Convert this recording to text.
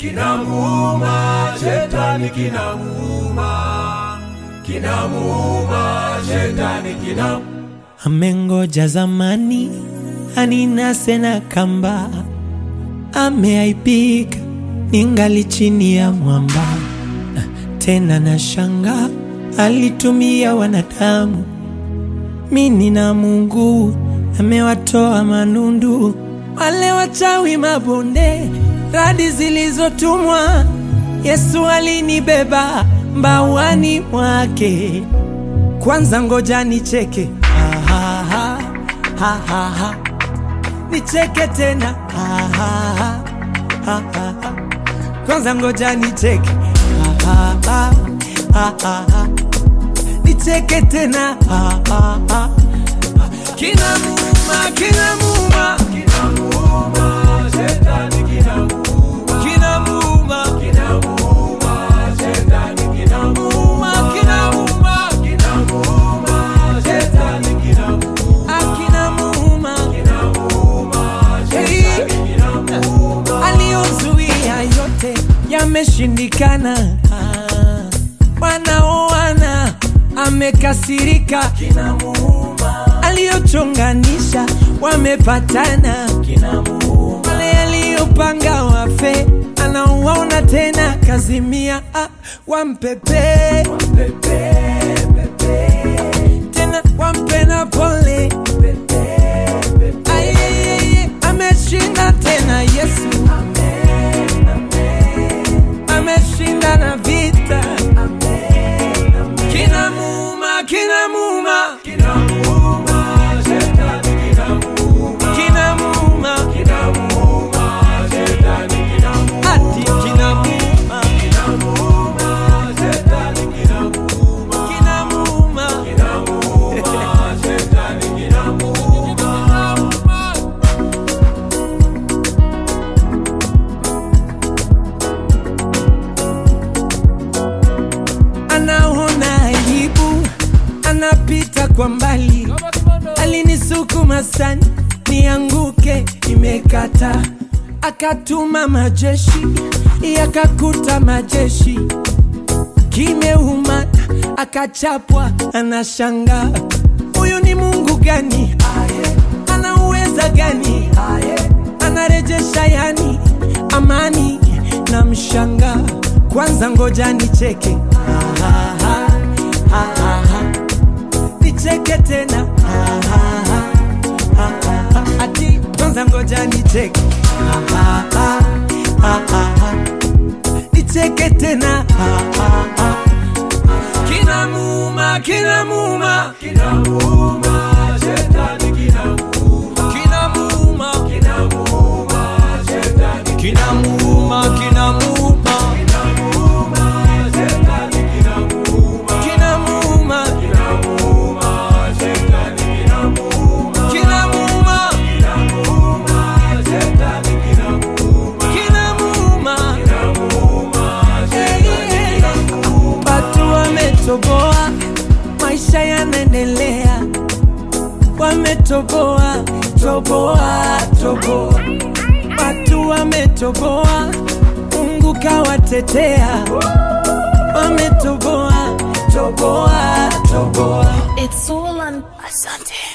kinamuuma, shetani kinamuuma, kinamuuma, shetani kinamuuma. Amengoja zamani aninase na kamba, ameaibika ningali chini ya mwamba. Tena na shanga alitumia wanadamu, mini na Mungu amewatoa manundu, wale wachawi mabonde, radi zilizotumwa. Yesu alinibeba mbawani mwake. Kwanza ngoja nicheke, ha, ha, ha, ha, ha, ha. nicheke tena, ha, ha, ha, ha, ha, ha. Kwanza ngoja nicheke, ha, ha, ha, ha, ha, ha. nicheke tena, ha, ha, ha. Kinamuuma, kinamuuma, Kinamuuma, shetani kinamuuma, kinamuuma, kinamuuma, shetani kinamuuma, muuma, kinamuuma, kinamuuma, shetani kinamuuma, ah, kinamuuma. kinamuuma, shetani kinamuuma. aliyozuia yote yameshindikana. Ah, Wanaoana amekasirika, Kinamuuma, aliyochonganisha wamepatana, kinamuuma, wale aliyopanga wafe anawaona tena, kazimia ah, wampepe pepe, pepe, tena wampe na pole pepe, pepe. Ayeyeye, ameshinda tena Yesu Amen, amen, ameshinda na vita amen, amen. kinamuuma kinamuuma Kinamuuma, shetani kinamuuma, kinamuuma kinamuuma, shetani kinamuuma, ati kinamuuma kinamuuma, shetani kinamuuma, kinamuuma kinamuuma, shetani kinamuuma. anaona aibu anapita kwa mbali alinisukuma sana nianguke imekata akatuma majeshi yakakuta majeshi kimeuma akachapwa anashanga huyu ni mungu gani ana uweza gani anarejesha yani amani na mshanga kwanza ngoja nicheke Ha, ha, ha, ha, ha, ha. nicheke tena Ha, ha, ha, ha, ha, ha. ati kwanza ngoja nicheke Ha, ha, ha, ha, ha, ha. nicheke tena Ha, ha, ha. kinamuuma kinamuuma Kinamuuma, shetani kinamuuma, kinamuuma kinamuuma, shetani kinamuuma kinamuuma kinamuuma, shetani kinamuuma, kinamuuma kinamuuma, shetani kinamuuma, kinamuuma kinamuuma, shetani kinamuuma, kinamuuma kinamuuma, shetani kinamuuma. watu wametoboa maisha yanaendelea wametoboa toboa toboa watu wametoboa mungu kawatetea wametoboa toboa toboa It's all on Asante.